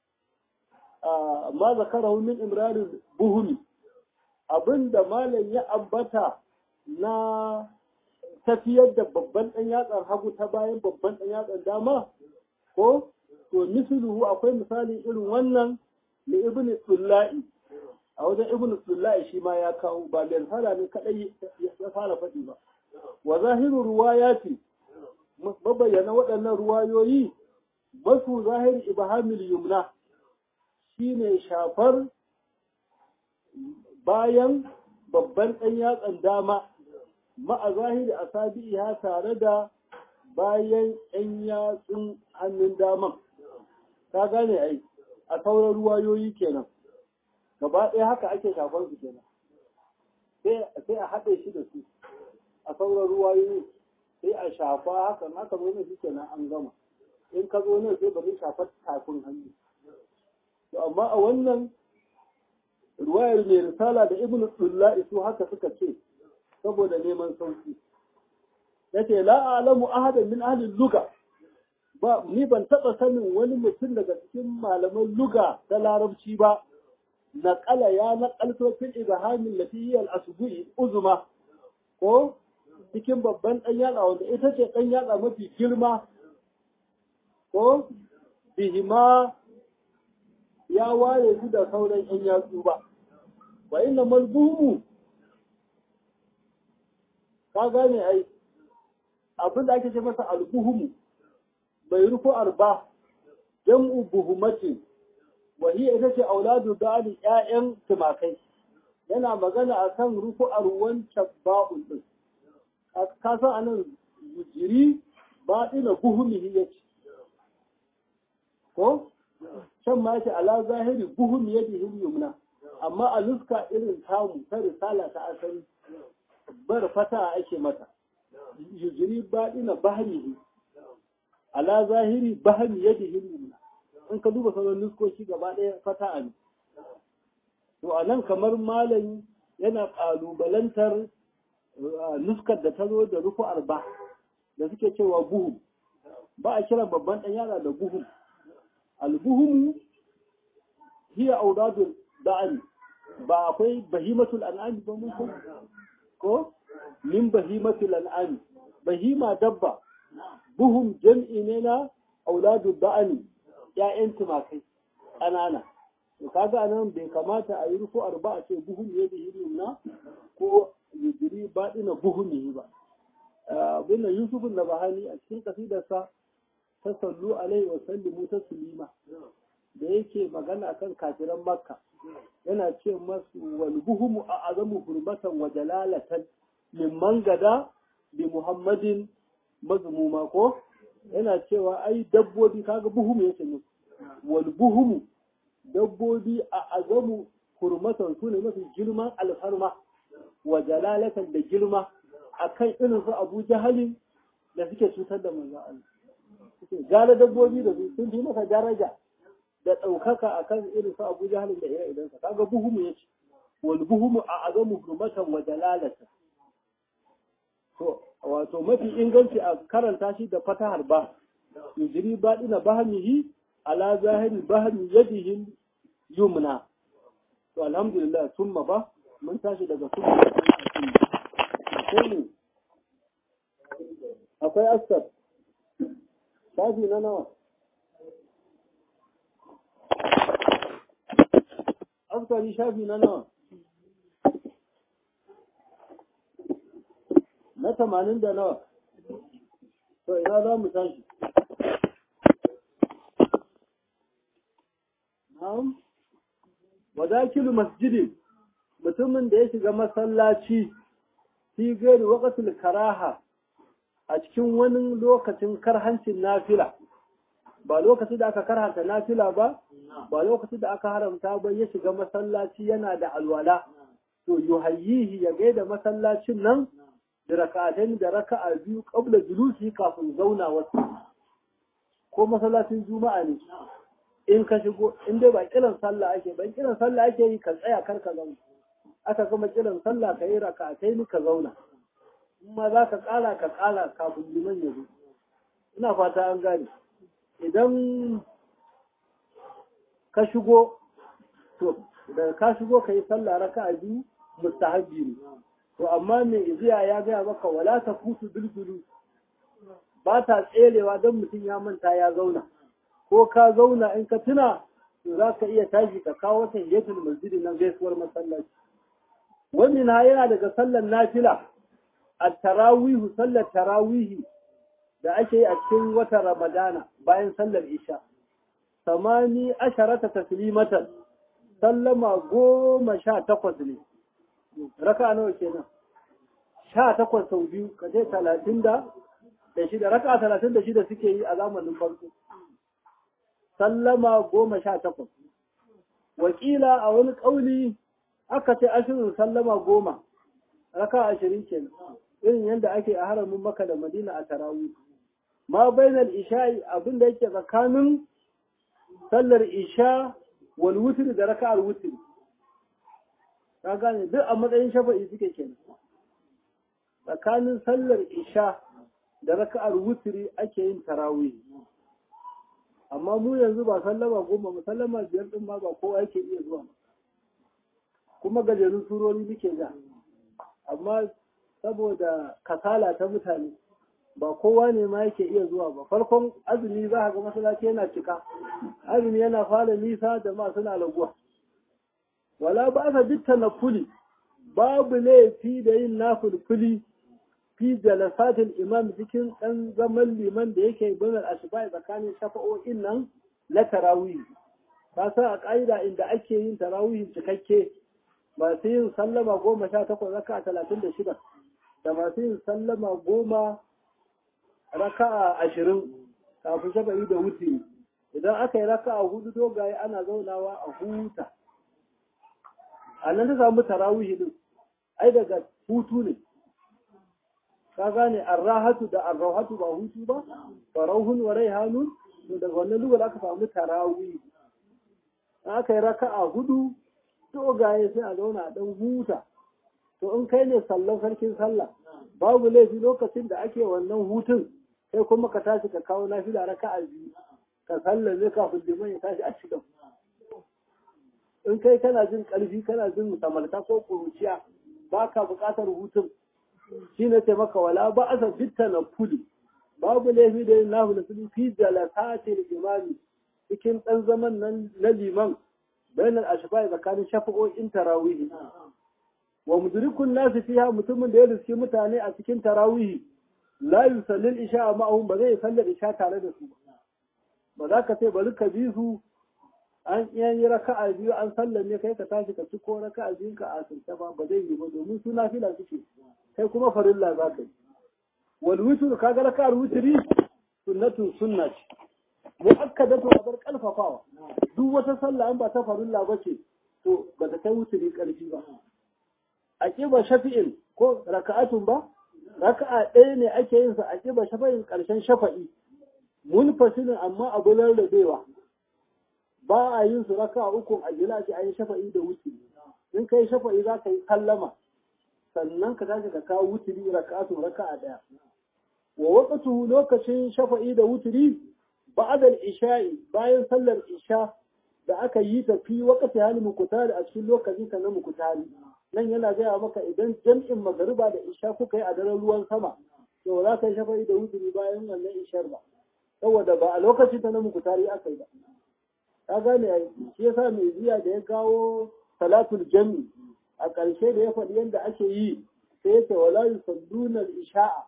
ma zakarahu min imrarin buhumi abinda malam ya ambata na tafiyar da babban ɗan yatsar hagu ta bayan babban ɗan yatsar dama ko to misluhu akwai misali irin wannan da ibn Sulla'i a wajen ibn Sulla'i shi ma ya kawo ba da risala ne kadai ya fara faɗi ba wa zahiru ruwayati mabayyana waɗannan ruwayoyi basu zahiri ibhamil yumna shine shafar bayan babban ɗan yatsan dama ma'a zahiri asabi'iha tare da bayan ɗan yatsun hannun daman ka gane ai a sauran ruwayoyi kenan gaba ɗaya haka ake shafar su kenan sai a haɗe shi da su a sauran ruwayoyi sai a shafa haka haka zo ne shi kenan an gama in ka zo nan sai bari shafar tafin hannu to amma a wannan ruwayar mai risala da ibn Dullahi su haka suka ce saboda neman sauki yace la a'lamu ahadan min ahli luga ba ni ban taba sanin wani mutum daga cikin malaman luga ta larabci ba naqala ya naqalto fil ibhamin lati hiya al-asbu'i uzma ko cikin babban dan yatsa wanda ita ce dan yatsa mafi girma ko bihima ya ware su da sauran yan yatsu ba wa inna malbumu ka gane ai abin da ake ce masa albuhumu bai rufu arba jam'u buhumatin wa hiya ita ce auladu dani ƴaƴan tumakai yana magana akan rufu'ar wancan ba'un din ka san anan jiri ba ina buhumihi yace ko can ma yace ala zahiri buhum yadihi yumna amma a nuska irin tamu ta risala ta asali bar fata ake mata yujiri baɗina bahrihi ala zahiri bahri yadihi yumna in ka duba sauran nuskoki gaba ɗaya fata ne to a nan kamar malam yana ƙalubalantar nuskar da ta zo da rufu arba da suke cewa buhum ba a kira babban ɗan yara da buhum albuhumu hiya auradul da'ani ba akwai bahimatul an'ami ba mun ko ko min bahimatul an'ami bahima dabba buhum jam'i ne na auladul da'ani ya'yan tumakai ƙanana to kaga anan bai kamata a yi rufu arba a ce buhum ya da hirin na ko yujiri baɗina buhum yi ba abin da yusuf na bahani a cikin kasidarsa ta sallu alaihi wa sallimu ta sulima da yake magana kan kafiran makka yana ce masu wal buhumu a azamu hurmatan wa jalalatan mimman gada bi muhammadin mazmuma ko yana cewa ai dabbobi kaga buhumu yake ne wal buhumu dabbobi a azamu hurmatan su ne mafi girman alfarma wa jalalatan da girma akan irin su abu jahalin da suke cutar da manzo Allah suke gara dabbobi da su sun fi masa daraja da ɗaukaka a kan irin su abu jahalin da ire idansa kaga buhumu ya ce wal buhumu a azamu hurmatan wa jalalatan to wato mafi inganci a karanta shi da fatahar ba yujiri baɗina bahamihi ala zahiri bahami yadihi yumna to alhamdulillah summa ba mun tashi daga summa sai akwai asar shafi na nawa askari shafi na nawa na tamanin da nawa to ina za mu tashi na'am wadakilu masjidin mutumin da ya shiga masallaci fi gari waqatul karaha a cikin wani lokacin karhancin nafila ba lokacin da aka karhanta nafila ba ba lokacin da aka haramta ba ya shiga masallaci yana da alwala to yuhayyihi ya gaida masallacin nan da raka'atain da raka'a biyu qabla julusi kafin zauna wasu ko masallacin juma'a ne in ka shigo in dai ba kiran sallah ake ba kiran sallah ake yi ka tsaya kar ka zauna aka gama kiran sallah ka yi rakatai ni ka zauna in ma za ka ƙara ka ƙara kafin liman ya zo ina fata an gane idan ka shigo to da ka shigo ka yi sallah raka'a biyu mustahabbi ne to amma mai iziya ya gaya maka wala ta fusu bilbilu ba ta tserewa don mutum ya manta ya zauna ko ka zauna in ka tuna to za ka iya tashi ka kawo ta hiyatul masjidi na gaisuwar masallaci wani na yana daga sallar nafila a tarawihu sallar tarawihi da ake yi a cikin watan ramadana bayan sallar isha samani asharata taslimatan sallama goma sha takwas ne raka nawa kenan sha takwas sau biyu ka ce talatin da da shida raka talatin da shida suke yi a zamanin farko sallama goma sha takwas wakila a wani ƙauli aka ce ashirin sallama goma raka ashirin kenan irin yadda ake a haramin maka da madina a tarawih ma bainal isha'i abin da yake tsakanin sallar isha wal wutri da raka'ar wutri ka gane duk a matsayin shafa'i suke kenan tsakanin sallar isha da raka'ar wutri ake yin tarawih amma mu yanzu ba sallama goma ba sallama biyar din ma ba kowa yake iya zuwa kuma gajerun surori muke ja amma saboda kasala ta mutane ba kowa ne ma yake iya zuwa ba farkon azumi za ga masallaci yana cika azumi yana fara nisa da ma suna raguwa wala ba sa bitta na fuli babu laifi da yin nafulfuli fi jalasatil imam cikin dan zaman liman da yake banar ashba tsakanin shafa'o'in nan na tarawih ka sa a ƙa'ida inda ake yin tarawih cikakke masu yin sallama goma sha takwas raka talatin da shida da masu yin sallama goma raka'a ashirin kafin shafa'i da wuce idan aka yi raka'a hudu dogaye ana zaunawa a huta a nan ta samu tarawih din ai daga hutu ne ka gane arrahatu da arrahatu ba hutu ba farauhun wa raihanun to daga wannan lugar aka samu tarawih aka yi raka'a hudu dogaye sai a zauna a dan huta to in kai ne sallan sarkin sallah babu laifi lokacin da ake wannan hutun sai kuma ka tashi ka kawo nafila raka'a biyu ka sallame kafin liman ya tashi a cikin in kai kana jin ƙarfi kana jin samalta ko kuruciya ba ka buƙatar hutun shi ne ce maka wala ba a bitta na fuli babu laifi da yin nahu da su fi jalasati da imami cikin ɗan zaman nan na liman bayanan ashfa tsakanin shafa'o'in tarawihi wa mudrikun nasu fiha mutumin da ya riski mutane a cikin tarawihi la yusallil isha ma'ahum ba zai sallar isha tare da su ba ba za ka ce bari ka bi su an iya yi raka'a biyu an sallame kai ka tashi ka ci ko raka'a biyu ka asirce ba ba zai yi ba domin su nafila suke kai kuma farilla za ka yi wal witr kaga raka'ar witri sunnatun sunna ce muakkadatu abar kalfafawa duk wata sallah an ba ta farilla ba ce to ba ta kai witri karfi ba a kiba shafi'in ko raka'atun ba raka'a ɗaya ne ake yin sa a kiba shafa'in ƙarshen shafa'i munfasilin amma abu rarrabewa ba a yin su raka uku a gila ce an yi shafa'i da wuturi in kai shafa'i za ka yi kallama sannan ka tashi ka kawo wuturi raka'atu raka'a daya wa waqtu lokacin shafa'i da wuturi ba'da isha'i bayan sallar isha da aka yi ta fi waqti hali mukutari a cikin lokacin ka na mukutari nan yana gaya maka idan jam'in magariba da isha kuka yi a daren ruwan sama to za ka yi shafa'i da wuturi bayan wannan ishar ba saboda ba a lokacin ta na mukutari aka yi ba ka gane shi yasa mai jiya da ya kawo salatul jami a ƙarshe da ya faɗi yadda ake yi sai ya ce wala yusalluna isha'a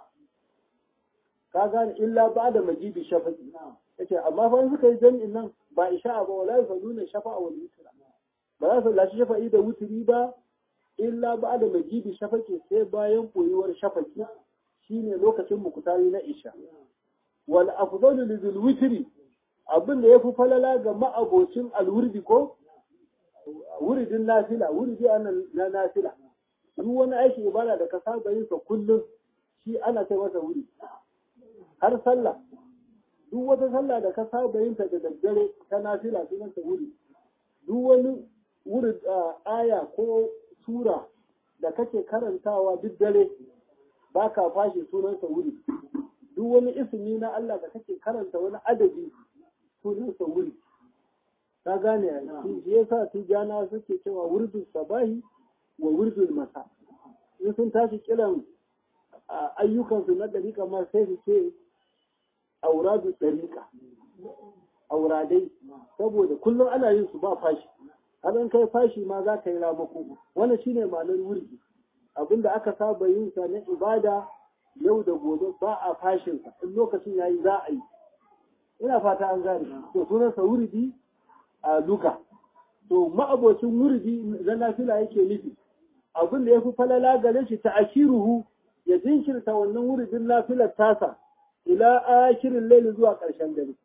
ka gane illa ba da majidi shafaqi yace amma fa in suka yi jami'in nan ba isha'a ba wala yusalluna shafa'a wal witra ba za su lashi shafa'i da wutri ba illa ba da majidi shafaqi sai bayan koyuwar shafaqi shine lokacin mukutari na isha wal afdalu lil witri abin da ya fi falala ga ma'abocin alwurdi ko wuridin nafila wuridi na nafila duk wani aiki ibada da ka saba yin sa kullum shi ana kai masa wuri har sallah duk duk wata sallah da ka saba yin ta da daddare ta nafila sunan ta wuri duk wani wuri aya ko sura da kake karantawa duk dare ba ka fashe sunan sa wuri duk wani ismi na Allah da kake karanta wani adadi sunan sa wuri ka gane shi yasa tijana suke cewa wurdul sabahi wa wurdul masa in sun tashi kiran ayyukansu na ɗariƙa ma sai su ce auradu ɗariƙa auradai saboda kullum ana yin su ba fashi har an kai fashi ma za ka yi ramako wannan shine ma'anar wurgi abinda aka saba yin sa na ibada yau da gobe ba a fashin sa in lokacin yayi za a yi ina fata an gane to sunan sa wurdi a luka to ma'abocin wurdi na nafila yake nufi abin da ya fi falala gare shi ta akiruhu ya jinkirta wannan wuridin nafilar tasa ila akirin laili zuwa ƙarshen dare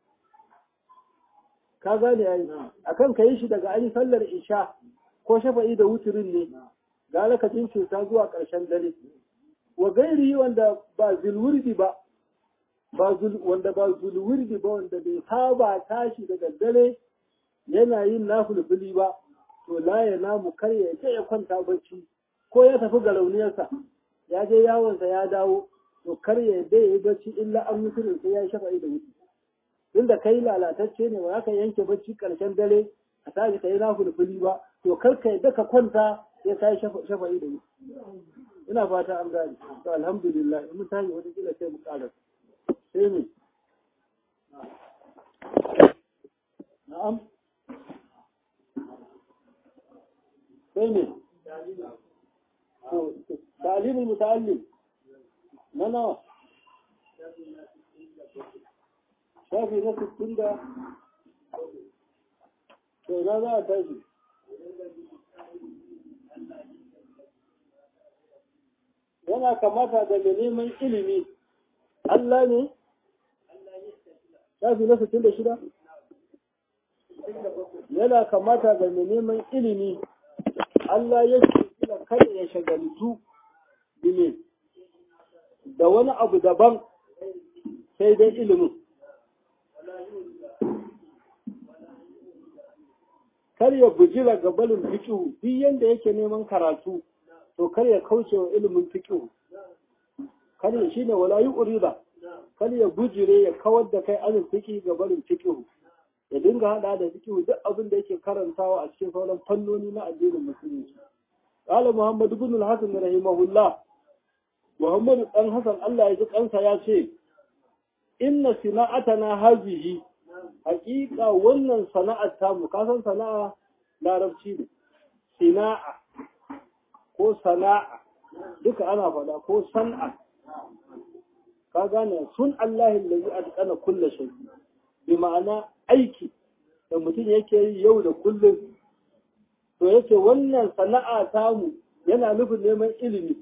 ka gane yayi akan ka yi shi daga ayi sallar isha ko shafa'i da wuturin ne gara ka jinkirta zuwa ƙarshen dare wa gairi wanda ba zulwurdi ba ba wanda ba zulwurdi ba wanda bai saba tashi daga dare yana yin nafulfuli ba to la ya namu kar ya ce ya kwanta bacci ko ya tafi ga rauniyarsa ya je yawonsa ya dawo to kar ya yadda ya yi bacci illa an mutu sai ya shafa'i da wuce tunda kai lalatacce ne ba za ka yanke bacci karshen dare a tashi ka yi na fulfuli ba to kar ka yadda ka kwanta sai ka yi shafa'i da wuce ina fata an gane to alhamdulillah in mun tashi wata kila sai mu ƙara sai mu na'am sai ne تعليم المتعلم na nawa shafi na sittin da to na za a tashi yana kamata da mai neman ilimi Allah ne shafi na sittin da shida yana kamata da mai neman ilimi Allah ya ce kada ya shagalitu bile da wani abu daban sai dai ilimin kar ya bujira ga balin fikihu duk yanda yake neman karatu to kar ya kauce wa ilimin fikihu kar ya shine wala yu'rida kar ya bujire ya kawar da kai anin fiki ga balin fikihu ya dinga hada da fikihu duk abin da yake karantawa a cikin sauran fannoni na addinin musulunci قال محمد بن الحسن رحمه الله محمد بن حسن الله يجزي kansa ya ce inna sana'atana hazihi haqiqa wannan sana'ar ta mu kasan sana'a larabci ne sana'a ko sana'a duka ana faɗa ko san'a ka gane sun Allah allazi atqana kulli shay bi ma'ana aiki da mutum yake yi yau da kullum to yake wannan sana'a tamu yana nufin neman ilimi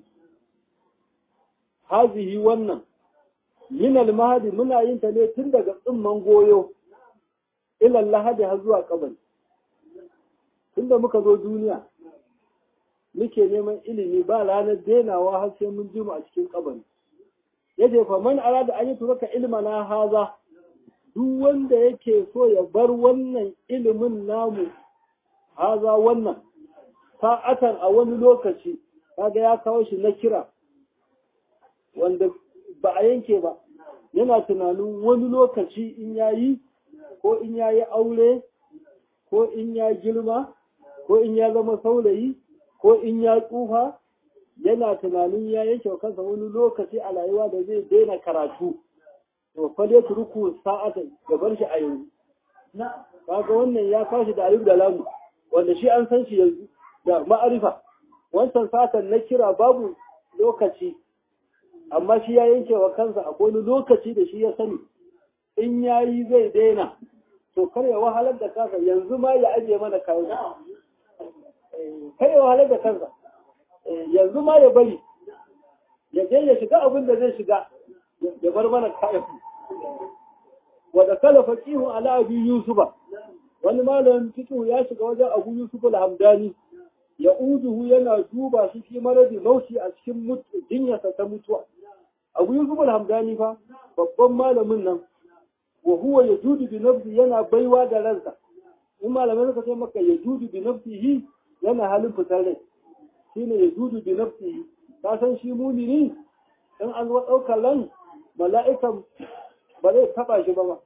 hazihi wannan min al-mahdi muna yin ta ne tun daga tsimman goyo ila lahadi har zuwa kabari tunda muka zo duniya muke neman ilimi ba ranar denawa har sai mun ji mu a cikin kabari yace fa man arada an yi turaka ilmana haza duk wanda yake so ya bar wannan ilimin namu haza wannan sa'atan a wani lokaci kaga ya kawo shi na kira wanda ba a yanke ba yana tunanin wani lokaci in yayi ko in yayi aure ko in ya girma ko in ya zama saurayi ko in ya tsufa yana tunanin ya yanke kansa wani lokaci a rayuwa da zai daina karatu to fa dai turku sa'atan ya bar shi a yanzu kaga wannan ya kawo shi da alif da lamu wanda shi an san shi yanzu da ma'arifa wancan satan na kira babu lokaci amma shi ya yanke wa kansa a wani lokaci da shi ya sani in ya yi zai daina to kar ya wahalar da kansa yanzu ma ya ajiye mana kayan kar ya wahalar da kansa yanzu ma ya bari ya je ya shiga abin da zai shiga ya bar mana kayan wadda kala faqihu ala abi yusufa wani malamin fiqh ya shiga wajen abu yusuf al-hamdani ya uduhu yana duba shi fi maradi mauti a cikin jinyarsa ta mutuwa abu yusuf al-hamdani fa babban malamin nan wa huwa yajudu bi nafsi yana baiwa da ransa in malamai suka ce maka yajudu bi nafsihi yana halin fitar rai shine yajudu bi nafsihi ka san shi mumini in an zo ɗaukar ran mala'ikan ba zai taɓa shi ba ba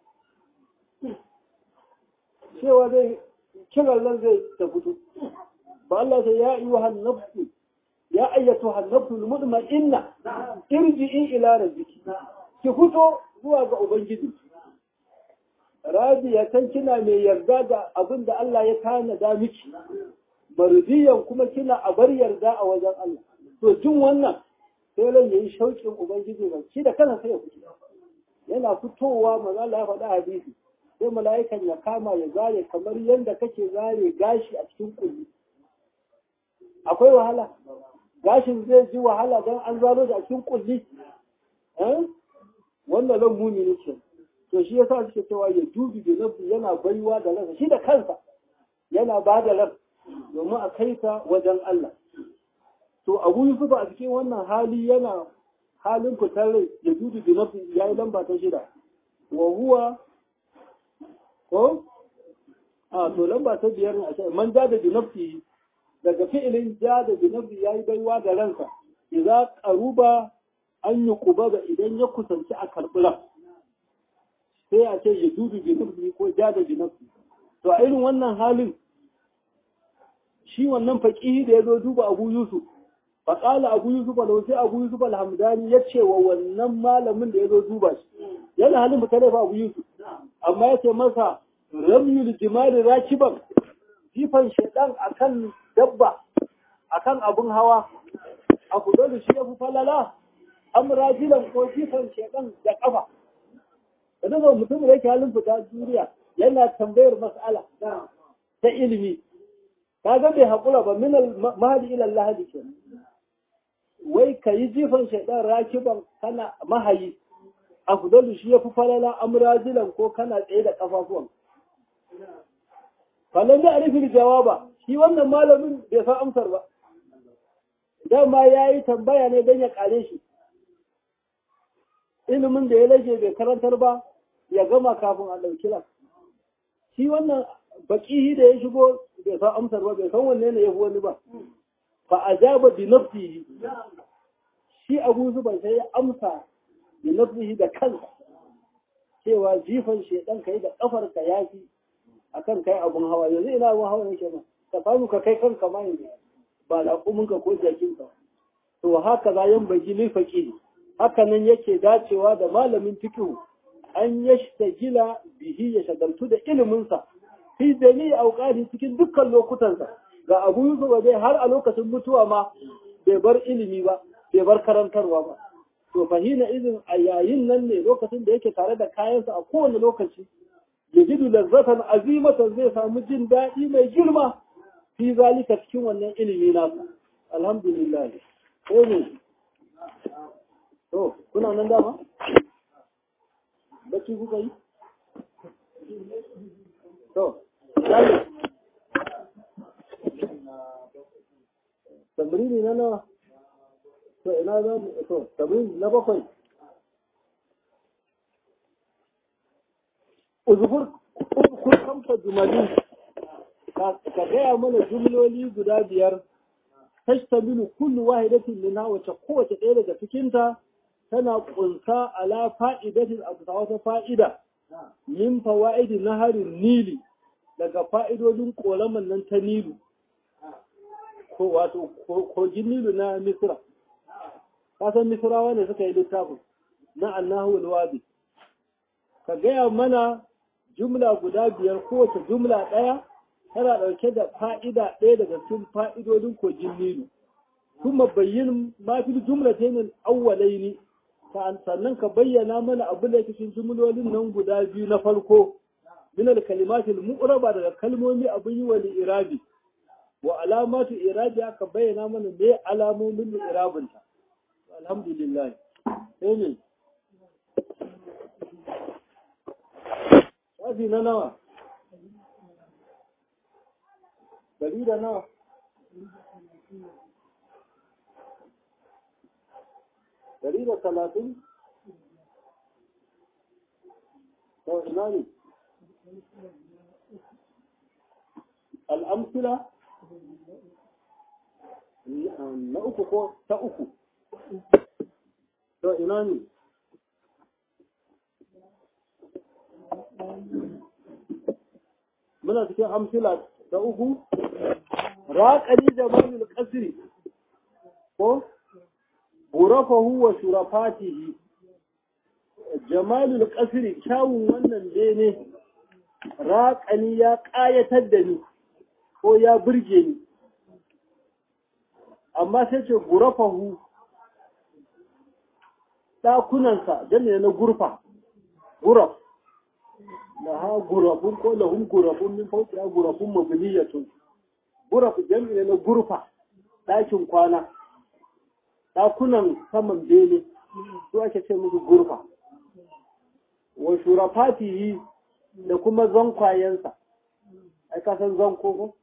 cewa zai kiran nan zai ta fito ba Allah sai ya yi wa hannabtu ya ayyatu hannabtu mutma'inna irji'i ila rabbiki ki fito zuwa ga ubangiji Rabiya kan kina mai yarda da abin da Allah ya tanada miki mardiyan kuma kina a bar yarda a wajen Allah to jin wannan sai ran yayi shauƙin ubangiji ba shi da kansa sai ya fito yana fitowa manzo Allah ya faɗa hadisi sai mala'ikan ya kama ya zare kamar yadda kake zare gashi a cikin kulli akwai wahala gashin zai ji wahala don an zaro da a cikin kulli wannan lan mumini ce to shi yasa suke cewa ya dubi bi nafsi yana baiwa da ransa shi da kansa yana ba da ran domin a kai ta wajen Allah to Abu Yusuf a cikin wannan hali yana halin fitar rai ya dubi bi nafsi yayi lamba ta shida wa huwa ko a to lamba ta biyar ne a ce man ja da binafsi daga fi'ilin ja da binafsi yayi baiwa da ransa idza qaruba an yi kuba idan ya kusanci a karbura sai a ce ya dudu binafsi ko ja da binafsi to a irin wannan halin shi wannan faqihi da ya zo duba Abu Yusuf faƙala Abu Yusuf da sai Abu Yusuf al-Hamdani ya ce wa wannan malamin da ya zo duba shi yana halin mutane fa Abu Yusuf amma ya ce masa ramyul jimali rakiban jifan shaidan akan dabba akan abun hawa abu dole shi ya fi falala amrajilan ko jifan shaidan da kafa da daga mutum da yake halin fita duniya yana tambayar mas'ala ta ilimi kaga bai haƙura ba min mahadi ila lahadi ke wai ka yi jifan shaidan rakiban kana mahayi afdalu shi yafi falala amrajilan ko kana tsaye da kafafuwan falan da arifin jawaba shi wannan malamin bai san amsar ba dama ya yi tambaya ne don ya kare shi ilimin da ya rage bai karantar ba ya gama kafin a ɗauki lan shi wannan baƙihi da ya shigo bai san amsar ba bai san wanne ne ya fi wani ba fa ajaba bi nafsihi shi abu zuban sai ya amsa bi nafsihi da kansa cewa jifan shedan kai da kafar ka yafi akan kai abun hawa yanzu ina abun hawa yake ba ka samu ka kai kanka ma yanzu ba laƙumin ka ko jakin ka to haka za yan baji lil faqih haka nan yake dacewa da malamin fiqh an yashtagila bihi ya shagaltu da ilimin sa fi jami'i auqati cikin dukkan lokutansa ga Abu Yusuf dai har a lokacin mutuwa ma bai bar ilimi ba bai bar karantarwa ba to fahina izin a yayin nan ne lokacin da yake tare da kayansa a kowane lokaci yajidu lazzatan azimatan zai samu jin daɗi mai girma fi zalika cikin wannan ilimi nasa alhamdulillah sai ne to kuna nan dama bacci kuka yi to sai tamrini na nawa to ina za mu to tamrini na bakwai uzkur uzkur kamsa jumali ka gaya mana jumloli guda biyar tashtamilu kullu wahidatin minha wace kowace ɗaya daga cikinta tana kunsa ala fa'idatin abu wata fa'ida min fawaidi naharin nili daga fa'idodin ƙoraman nan ta nilu ko wato kogin nilu na misra kasan misrawa ne suka yi littafin na annahu alwabi ka gaya mana jumla guda biyar kowace jumla ɗaya tana ɗauke da fa'ida ɗaya daga cikin fa'idodin kogin nilu kuma bayyin mafi jumla ta yin awwalai ne sannan ka bayyana mana abu da cikin jumlolin nan guda biyu na farko min al-kalimatil mu'raba daga kalmomi abin yi wa irabi wa alamatu irabi aka bayyana mana me alamomin irabin ta alhamdulillah sai ne shafi na nawa dari da nawa dari da talatin to ina ne al'amsila na uku ko ta uku to ina ne muna cikin amsila ta uku raƙani da manil ƙasiri ko burafahu wa shurafatihi jamalul ƙasiri kyawun wannan bene raƙani ya ƙayatar da ni ko ya burge ni amma sai ce gurafahu ɗakunansa jami'a na gurfa guraf da ha gurafun ko lahun gurafun min fauki ya gurafun mabniyatun guraf jami'a na gurfa ɗakin kwana ɗakunan saman bene su ake ce musu gurfa wa shurafatihi da kuma zankwayensa ai ka san zanko ko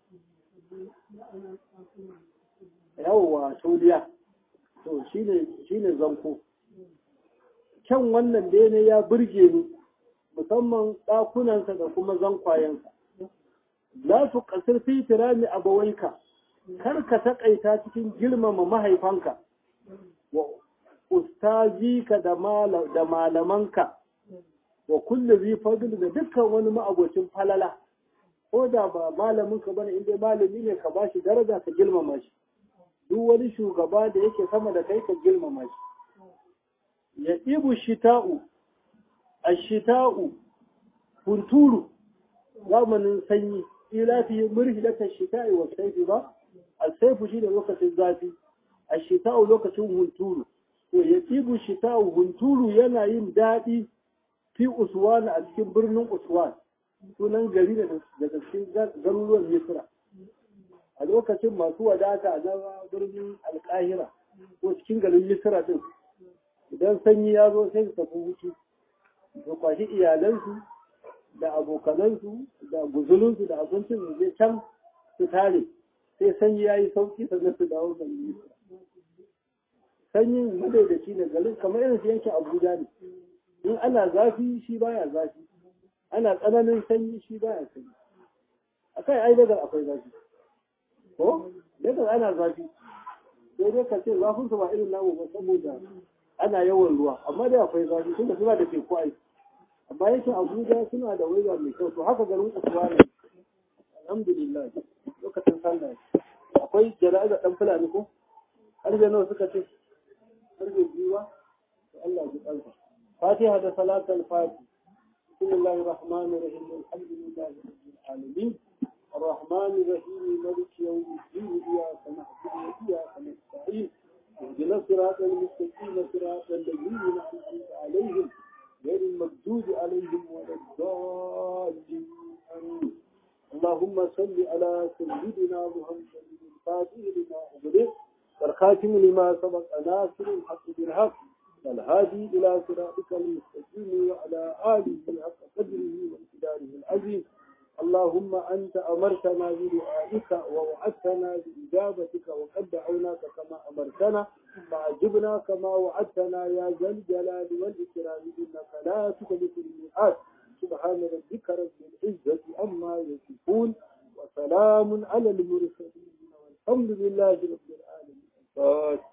yawwa tauliya to shine shine zanko kyan wannan bene ya burge ni musamman ɗakunansa da kuma zankwayensa la su kasir fi tirami abawaika kar ka taƙaita cikin girmama mahaifanka wa ustazika da malamanka wa kullu zai fadl da dukkan wani ma'abocin falala ko da ba malamin ka bane inda malami ne ka bashi daraja ka girmama shi duk wani shugaba da yake sama da kai ka girmama shi ya ibu shita'u ashita'u hunturu zamanin sanyi ila fi murhilata shita'i wa sayfi ba al-sayfu shi da lokacin zafi ashita'u lokacin hunturu to ya ibu shita'u hunturu yana yin daɗi fi uswan a cikin birnin uswan sunan gari daga cikin garuruwan misra a lokacin masu wadata na birnin alkahira ko cikin garin misra din idan sanyi ya zo sai su tafi hutu su kwashi iyalansu da abokanansu da guzulinsu da abincin su je can su tare sai sanyi ya yi sauki sannan su dawo garin misra sanyin madaidaci ne garin kamar irin su yankin abuja ne in ana zafi shi baya zafi ana tsananin sanyi shi baya sanyi akai ai daga akwai zafi ko daga ana zafi sai dai ka ce zafin su ba irin namu ba saboda ana yawan ruwa amma dai akwai zafi tunda suna da teku ai amma yake Abuja suna da waiwa mai kyau to haka garin Usman alhamdulillah lokacin sallah akwai jana'iza dan fulani ko har da nawa suka ce har da biwa Allah ya kalfa فاتحة صلاة الفاتحة بسم الله الرحمن الرحيم الحمد لله رب العالمين الرحمن الرحيم مالك يوم الدين إياك نعبد وإياك نستعين اهدنا الصراط المستقيم صراط الذين أنعمت عليهم غير المردود عليهم ولا الضالين آمين اللهم صل على سيدنا محمد الفاتح لما أغلق والخاتم لما سبق ناصر الحق بالحق والهادي إلى صراطك المستقيم وعلى آله حق قدره وامتداره العظيم اللهم أنت أمرتنا بدعائك ووعدتنا بإجابتك وقد دعوناك كما أمرتنا فعجبنا كما وعدتنا يا ذا الجلال والإكرام إنك لا تخلف الميعاد سبحان ربك رب العزة عما يصفون وسلام على المرسلين والحمد لله رب العالمين